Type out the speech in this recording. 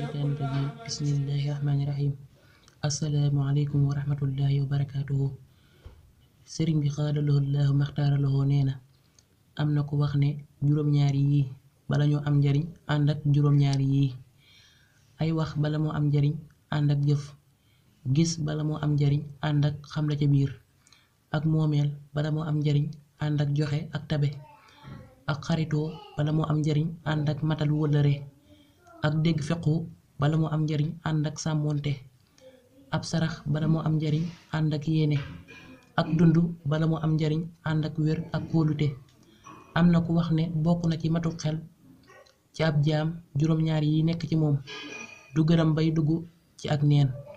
الشيطان الرجيم بسم الله الرحمن الرحيم assalaamu aleykum wa rahmatullahi wa barakaatuhu sëriñ bi xaadaloo laahu maxtaaraloo nee na am na ko wax ne juróom-ñaari yii bala ñoo am njariñ ànd ak juróom-ñaari yii ay wax bala moo am njariñ ànd ak jëf gis bala moo am njariñ ànd ak xam la ca biir ak moomeel bala moo am njariñ ànd ak joxe ak tabe ak xaritoo bala moo am njariñ ànd ak matal wëllëre ak dégg fequ bala moo am njariñ ànd ak sàmmoonte ab sarax bala moo am njariñ ànd ak yéene ak dund bala moo am njariñ ànd ak wér ak kóolute am na ku wax ne bokk na ci matu xel ci ab jaam juróom-ñaar yi nekk ci moom du gërëm bay dugg ci ak neen